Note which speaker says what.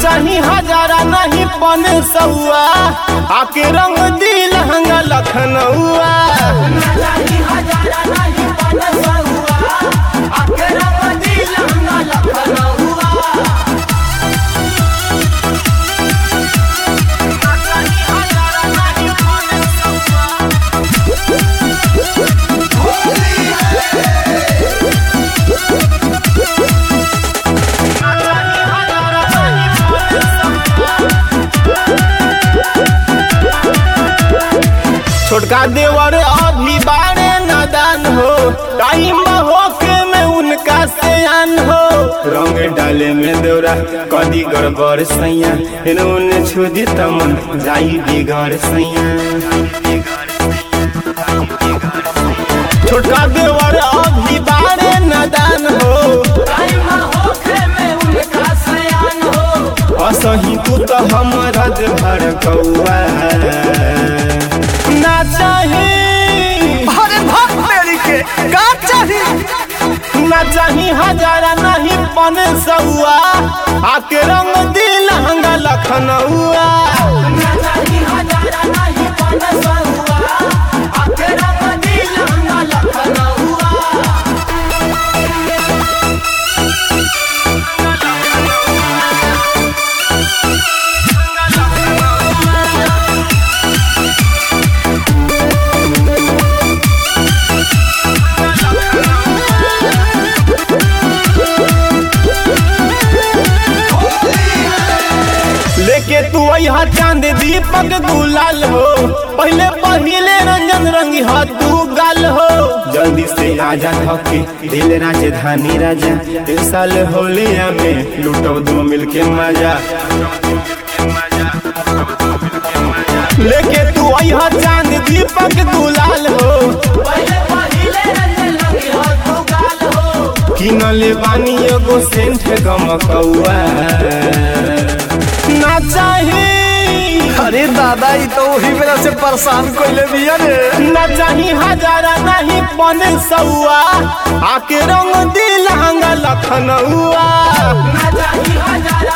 Speaker 1: चाही हजारा नहीं पन सौआ आके रंग दिल हंगा लखनऊआ छोटका देवर अभी बारे नादान हो टाइम होके में उनका सयान हो रंग डाले में देवरा कदी गड़बड़ सैया इन्होंने छुदी तमन जाई बिगड़ सैया छोटका देवर अभी बारे नादान हो असही तू तो हमारा भर कौआ ना चाही
Speaker 2: अरे भाग मेरी के का चाही
Speaker 1: ना चाही हजारा नहीं पन सौआ आके रंग दिल हंगा लखनऊआ लेके तू यहाँ चांद दीपक गुलाल हो पहले पहले रंजन रंगी हा तू गाल हो जल्दी से आजा थके दिल राजधानी राजा इस साल होलिया में लूटो दो मिलके मजा लेके तू यहाँ चांद दीपक गुलाल हो किनले बानी एगो सेंट गमकौआ ना चाही
Speaker 2: अरे दादा ई तो वही मेरा से परेशान कोइले बिया रे
Speaker 1: ना चाही हजारा नहीं पन सौआ आके रंग दिल हंगा लखनऊआ
Speaker 3: ना चाही हजार